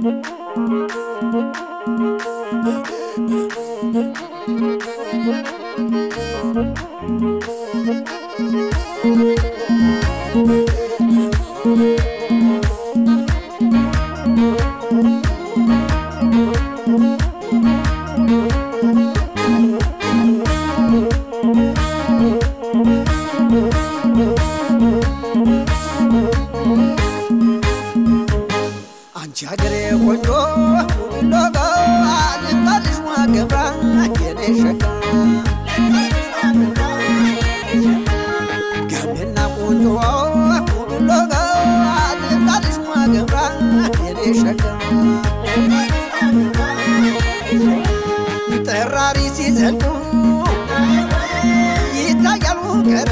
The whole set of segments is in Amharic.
አንቺ ሀገሬ ቆንጆ ሎጋ ልባልሽ ማገብራ የኔ ሸጋ ገሜና ቆንጆ ሎጋ ልባልሽ ማገብራ የኔ ሸጋ ጠራሪ ሲዘሉ ይታያል ውቀረ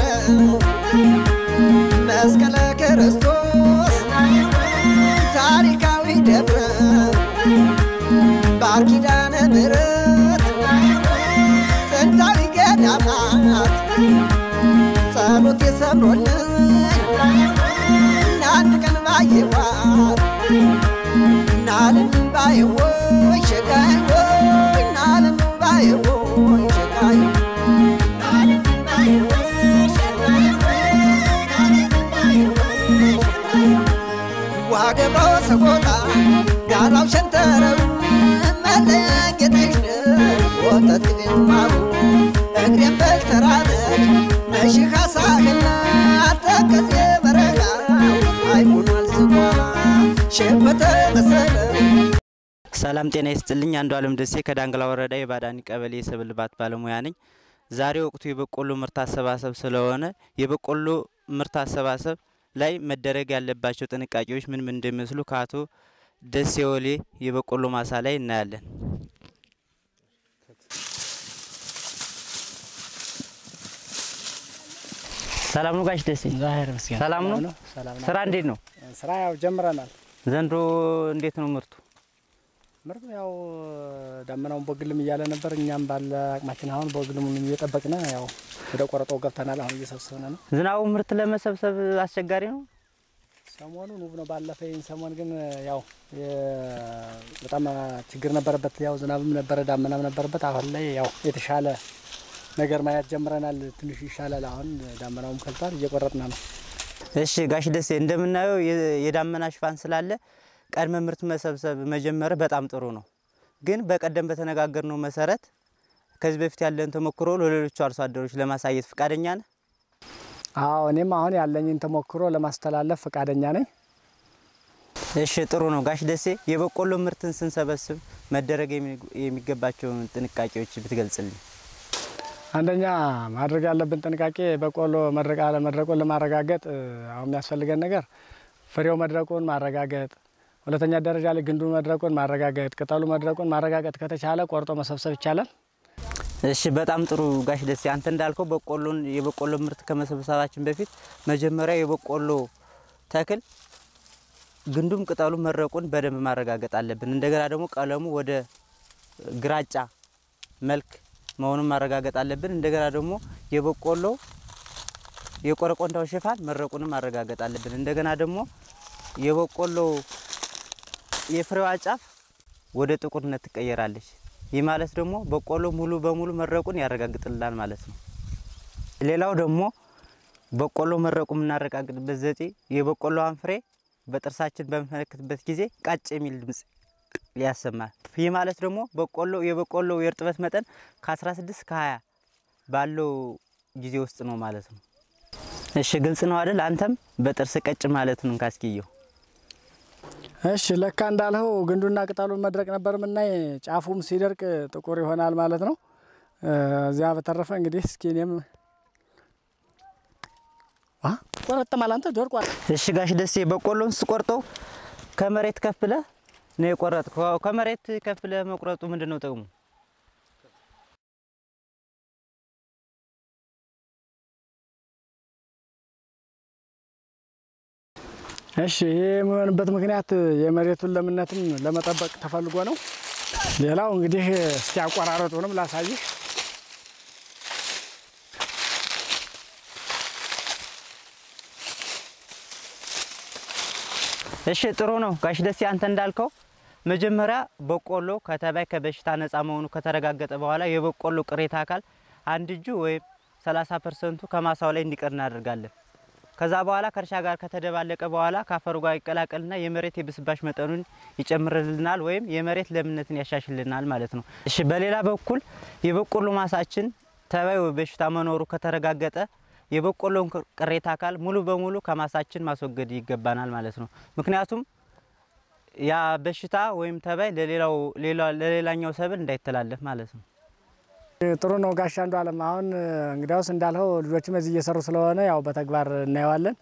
መስቀለ ክርስቶስ ታሪካዊ ደብረ ባር ኪዳነ ምሕረት ጥንታዊ ገዳማት ጸሎት የሰምሮልኝ ናንድ ቀን ባየዋት ናልን ባየወይ ሸጋይ ወይ ናልን ባየወይ ሸጋይ ዋገባ ሰቆጣ ጋራው ሸንተረሩ መለያየትሽ ወተት ግማሩ እግሬን በልተራመድ መሽኻ ሳህና ተከዜ በረጋ አይሆኗል ዝጓላ ሸበተ መሰለ ሰላም ጤና ይስጥልኝ። አንዱ አለም ደሴ ከዳንግላ ወረዳ የባዳኒ ቀበሌ የሰብል ልማት ባለሙያ ነኝ። ዛሬ ወቅቱ የበቆሎ ምርት አሰባሰብ ስለሆነ የበቆሎ ምርት አሰባሰብ ላይ መደረግ ያለባቸው ጥንቃቄዎች ምን ምን እንደሚመስሉ ከአቶ ደሴ ወሌ የበቆሎ ማሳ ላይ እናያለን። ሰላም ነው ጋሽ ደሴ? ዛሄር ምስጋና ሰላም ነው? ሰላም ነው። ስራ እንዴት ነው? ስራ ያው ጀምረናል። ዘንድሮ እንዴት ነው ምርቱ? ምርቱ ያው ዳመናውን ቦግልም እያለ ነበር። እኛም ባለ አቅማችን አሁን ቦግልሙን እየጠበቅን ያው ወደ ቆረጦ ገብተናል። አሁን እየሰበሰብን ነው። ዝናቡ ምርት ለመሰብሰብ አስቸጋሪ ነው። ሰሞኑን ውብ ነው። ባለፈ ይህን ሰሞን ግን ያው የ- በጣም ችግር ነበረበት። ያው ዝናብም ነበረ፣ ዳመናም ነበረበት። አሁን ላይ ያው የተሻለ ነገር ማየት ጀምረናል። ትንሽ ይሻላል። አሁን ዳመናውም ከልቷል፣ እየቆረጥን ነው። እሺ ጋሽ ደሴ እንደምናየው የ- የዳመና ሽፋን ስላለ ቀድመ ምርት መሰብሰብ መጀመር በጣም ጥሩ ነው። ግን በቀደም በተነጋገርነው መሰረት ከዚህ በፊት ያለን ተሞክሮ ለሌሎቹ አርሶ አደሮች ለማሳየት ፈቃደኛ ነህ? አዎ እኔም አሁን ያለኝን ተሞክሮ ለማስተላለፍ ፈቃደኛ ነኝ። እሺ ጥሩ ነው ጋሽ ደሴ። የበቆሎ ምርትን ስንሰበስብ መደረግ የሚ- የሚገባቸውን ጥንቃቄዎች ብትገልጽልኝ። አንደኛ ማድረግ ያለብን ጥንቃቄ በቆሎ መድረቅ አለመድረቁን ለማረጋገጥ እ፣ አሁን የሚያስፈልገን ነገር ፍሬው መድረቁን ማረጋገጥ፣ ሁለተኛ ደረጃ ላይ ግንዱ መድረቁን ማረጋገጥ፣ ቅጠሉ መድረቁን ማረጋገጥ ከተቻለ ቆርጦ መሰብሰብ ይቻላል። እሺ በጣም ጥሩ ጋሽ ደሴ። አንተ እንዳልከው በቆሎን የበቆሎ ምርት ከመሰብሰባችን በፊት መጀመሪያ የበቆሎ ተክል ግንዱም ቅጠሉ መድረቁን በደንብ ማረጋገጥ አለብን። እንደገና ደግሞ ቀለሙ ወደ ግራጫ መልክ መሆኑን ማረጋገጥ አለብን። እንደገና ደግሞ የበቆሎ የቆረቆንዳው ሽፋን መድረቁንም ማረጋገጥ አለብን። እንደገና ደግሞ የበቆሎ የፍሬዋ ጫፍ ወደ ጥቁርነት ትቀየራለች። ይህ ማለት ደግሞ በቆሎ ሙሉ በሙሉ መድረቁን ያረጋግጥልናል ማለት ነው። ሌላው ደግሞ በቆሎ መድረቁ የምናረጋግጥበት ዘዴ የበቆሎዋን ፍሬ በጥርሳችን በምንመለከትበት ጊዜ ቃጭ የሚል ድምጽ ያሰማል። ይህ ማለት ደግሞ በቆሎ የበቆሎ የእርጥበት መጠን ከ16 እስከ 20 ባለው ጊዜ ውስጥ ነው ማለት ነው። እሺ ግልጽ ነው አይደል? አንተም በጥርስ ቀጭ ማለት ነው ካስኪየው እሺ ለካ እንዳልኸው ግንዱና ቅጠሉን መድረቅ ነበር ምናይ፣ ጫፉም ሲደርቅ ጥቁር ይሆናል ማለት ነው። እ፣ እዚያ በተረፈ እንግዲህ እስኪ እኔም አ፣ ቆረጠማል አንተ ደርቋል። እሺ ጋሽ ደሴ በቆሎን ስቆርጠው ከመሬት ከፍ ብለህ ነው የቆረጥከው። ከመሬት ከፍ ብለህ መቁረጡ ምንድን ነው ጥቅሙ? እሺ ይሄ የሚሆንበት ምክንያት የመሬቱን ለምነትም ለመጠበቅ ተፈልጎ ነው። ሌላው እንግዲህ እስቲ አቆራረጡንም ላሳይህ። እሺ ጥሩ ነው ጋሽ ደሴ አንተ እንዳልከው መጀመሪያ በቆሎ ከተባይ ከበሽታ ነፃ መሆኑ ከተረጋገጠ በኋላ የበቆሎ ቅሬታ አካል አንድ እጁ ወይም 30 ፐርሰንቱ ከማሳው ላይ እንዲቀር እናደርጋለን። ከዛ በኋላ ከእርሻ ጋር ከተደባለቀ በኋላ ከአፈሩ ጋር ይቀላቀልና የመሬት የብስባሽ መጠኑን ይጨምርልናል ወይም የመሬት ለምነትን ያሻሽልናል ማለት ነው። እሺ፣ በሌላ በኩል የበቆሎ ማሳችን ተባይ ወይ በሽታ መኖሩ ከተረጋገጠ የበቆሎን ቅሬታ አካል ሙሉ በሙሉ ከማሳችን ማስወገድ ይገባናል ማለት ነው። ምክንያቱም ያ በሽታ ወይም ተባይ ለሌላው ለሌላኛው ሰብል እንዳይተላለፍ ማለት ነው። ጥሩ ነው ጋሻ አንዱ አለም። አሁን እንግዲያውስ እንዳልኸው ልጆችም እዚህ እየሰሩ ስለሆነ ያው በተግባር እናየዋለን።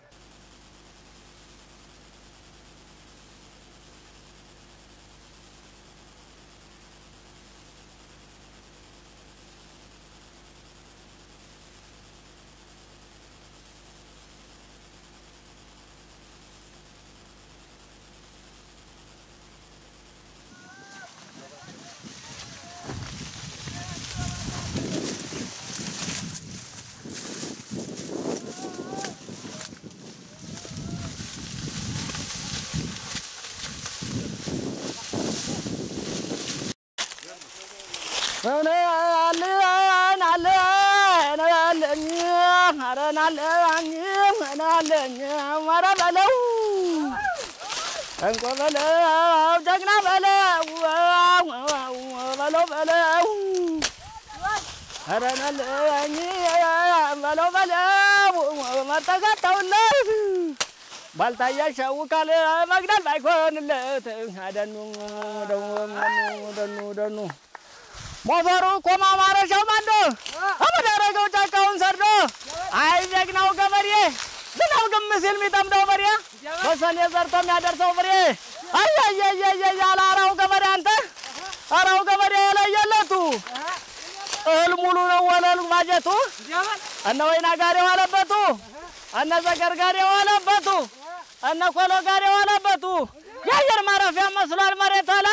እንቆ በለው ጀግና በለው በለው በለው ኧረ ናለኝ በለው በለው መጠጋታውለት ባልታያ ሸውካል መግደል ባይኮንለት ደኑ ደኑ ደኑ ደኑ ሞፈሩ ኮማ ማረሻው ማንዶ አመዳረገው ጫካውን ሰርዶ አይ ጀግናው ገበሬ ዝናብ ግም ሲል የሚጠምደው በሬ በሰኔ ዘርቶ የሚያደርሰው ፍሬ አያያያያ አራው ገበሬ አንተ አራው ገበሬ የለየለቱ እህል ሙሉ ነው ወለሉ ማጀቱ እነ ወይና ጋር የዋለበቱ እነ ዘገር ጋር የዋለበቱ እነ ኮሎ ጋር የዋለበቱ የአየር ማረፊያ መስሏል መሬት አላ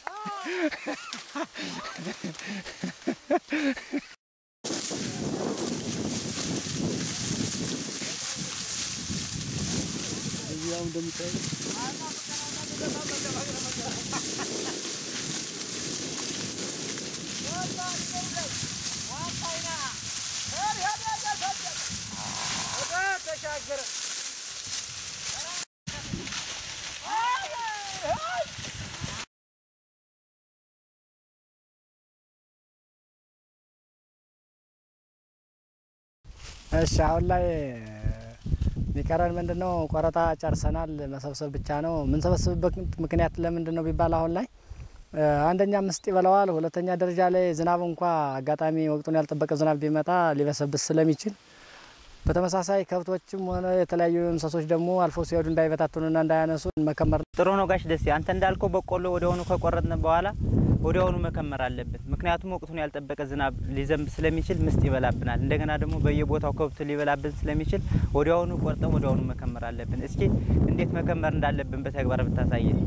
እሺ አሁን ላይ የሚቀረን ምንድን ነው? ቆረጣ ጨርሰናል። መሰብሰብ ብቻ ነው። የምንሰበስብበት ምክንያት ለምንድን ነው ቢባል አሁን ላይ አንደኛ ምስጥ ይበላዋል። ሁለተኛ ደረጃ ላይ ዝናብ እንኳ አጋጣሚ ወቅቱን ያልጠበቀ ዝናብ ቢመጣ ሊበሰብስ ስለሚችል፣ በተመሳሳይ ከብቶችም ሆነ የተለያዩ እንስሶች ደግሞ አልፎ ሲሄዱ እንዳይበታትኑና እንዳያነሱ መከመር ጥሩ ነው ጋሽ ደሴ፣ አንተ እንዳልከው በቆሎ ወዲያውኑ ከቆረጥን በኋላ ወዲያውኑ መከመር አለብን። ምክንያቱም ወቅቱን ያልጠበቀ ዝናብ ሊዘንብ ስለሚችል ምስጥ ይበላብናል። እንደገና ደግሞ በየቦታው ከብት ሊበላብን ስለሚችል ወዲያውኑ ቆርጠን ወዲያውኑ መከመር አለብን። እስኪ እንዴት መከመር እንዳለብን በተግባር ብታሳየን።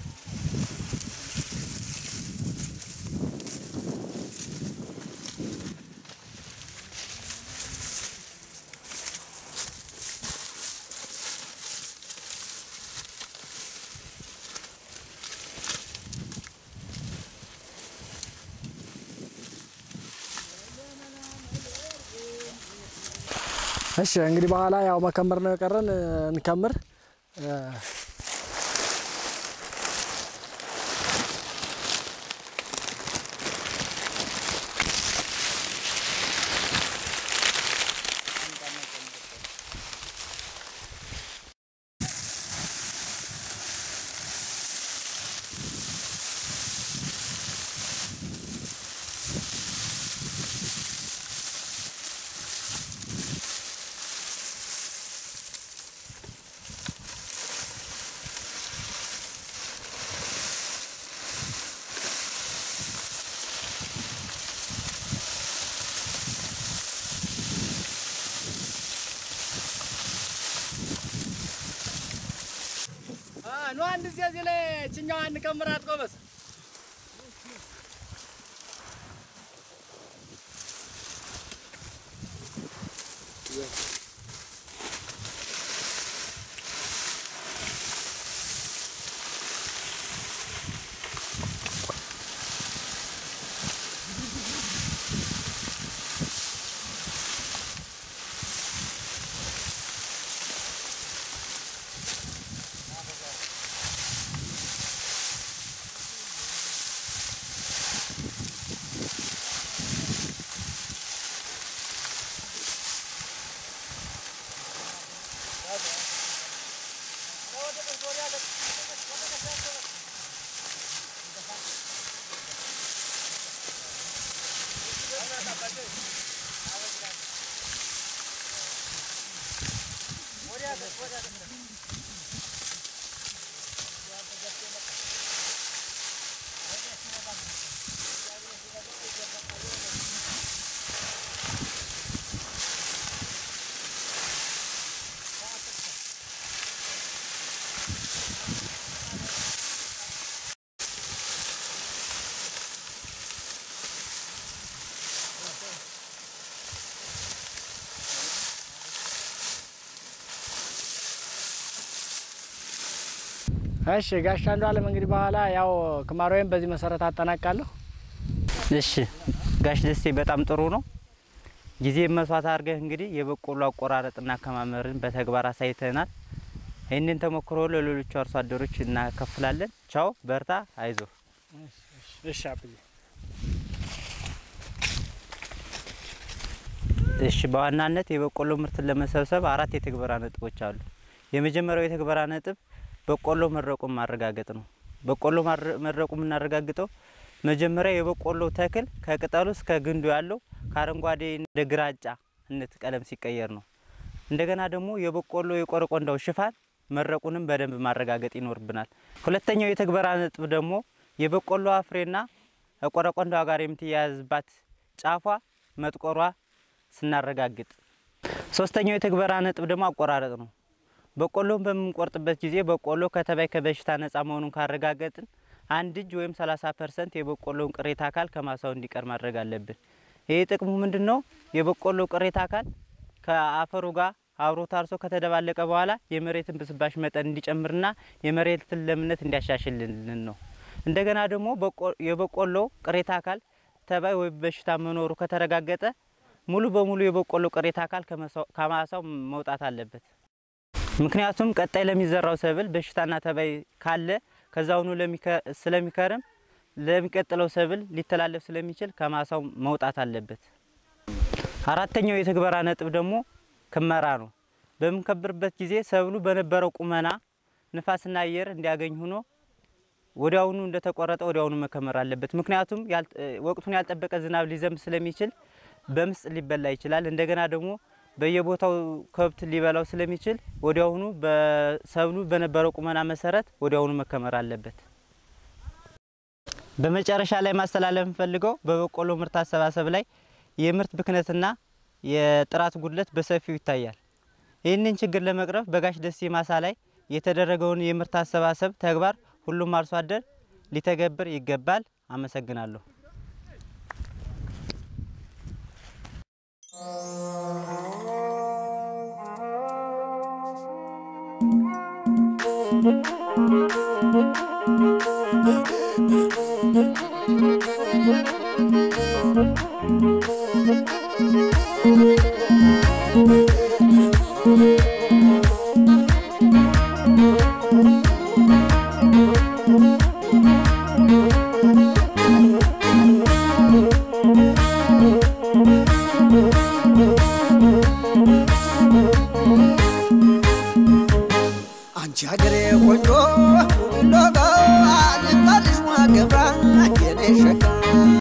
እሺ እንግዲህ በኋላ ያው መከመር ነው የቀረን። እንከምር። ኑ አንድ ጊዜ እዚህ ላይ ችኛዋ እንከምራት ጎበዝ። እሺ ጋሻ አንዱ አለም እንግዲህ በኋላ ያው ክማሮዬን በዚህ መሰረት አጠናቃለሁ። እሺ ጋሽ ደሴ በጣም ጥሩ ነው። ጊዜ መስዋዕት አድርገህ እንግዲህ የበቆሎ አቆራረጥና አከማመርን በተግባር አሳይተናል። ይህንን ተሞክሮ ለሌሎቹ አርሶ አደሮች እናከፍላለን። ቻው፣ በርታ፣ አይዞ። እሺ አብዬ እሺ በዋናነት የበቆሎ ምርትን ለመሰብሰብ አራት የትግበራ ነጥቦች አሉ። የመጀመሪያው የትግበራ ነጥብ በቆሎ መድረቁን ማረጋገጥ ነው። በቆሎ ማረ- መድረቁ የምናረጋግጠው መጀመሪያ የበቆሎ ተክል ከቅጠሉ እስከ ግንዱ ያለው ከአረንጓዴ ወደ ግራጫነት ቀለም ሲቀየር ነው። እንደገና ደግሞ የበቆሎ የቆረቆንዳው ሽፋን መድረቁንም በደንብ ማረጋገጥ ይኖርብናል። ሁለተኛው የትግበራ ነጥብ ደግሞ የበቆሎ ፍሬና ከቆረቆንዳዋ ጋር የምትያያዝባት ጫፏ መጥቆሯ ስናረጋግጥ፣ ሶስተኛው የትግበራ ነጥብ ደግሞ አቆራረጥ ነው። በቆሎን በምንቆርጥበት ጊዜ በቆሎ ከተባይ ከበሽታ ነጻ መሆኑን ካረጋገጥን አንድ እጅ ወይም 30 ፐርሰንት የበቆሎውን ቅሬታ አካል ከማሳው እንዲቀር ማድረግ አለብን። ይህ ጥቅሙ ምንድን ነው? የበቆሎ ቅሬታ አካል ከአፈሩ ጋር አብሮ ታርሶ ከተደባለቀ በኋላ የመሬትን ብስባሽ መጠን እንዲጨምርና የመሬትን ለምነት እንዲያሻሽልልን ነው። እንደገና ደግሞ በቆ- የበቆሎ ቅሬታ አካል ተባይ ወይም በሽታ መኖሩ ከተረጋገጠ ሙሉ በሙሉ የበቆሎ ቅሬታ አካል ከመሳው- ከማሳው መውጣት አለበት። ምክንያቱም ቀጣይ ለሚዘራው ሰብል በሽታና ተባይ ካለ ከዛውኑ ለሚከ- ስለሚከርም ለሚቀጥለው ሰብል ሊተላለፍ ስለሚችል ከማሳው መውጣት አለበት። አራተኛው የትግበራ ነጥብ ደግሞ ክመራ ነው። በምንከብርበት ጊዜ ሰብሉ በነበረው ቁመና ንፋስና አየር እንዲያገኝ ሆኖ ወዲያውኑ እንደተቆረጠ ወዲያውኑ መከመር አለበት። ምክንያቱም ያል- ወቅቱን ያልጠበቀ ዝናብ ሊዘንብ ስለሚችል በምስጥ ሊበላ ይችላል። እንደገና ደግሞ በየቦታው ከብት ሊበላው ስለሚችል ወዲያውኑ በሰብሉ በነበረው ቁመና መሰረት ወዲያውኑ መከመር አለበት። በመጨረሻ ላይ ማስተላለፍ የምፈልገው በበቆሎ ምርት አሰባሰብ ላይ የምርት ብክነትና የጥራት ጉድለት በሰፊው ይታያል። ይህንን ችግር ለመቅረፍ በጋሽ ደሴ ማሳ ላይ የተደረገውን የምርት አሰባሰብ ተግባር ሁሉም አርሶ አደር ሊተገብር ይገባል። አመሰግናለሁ። Thank you.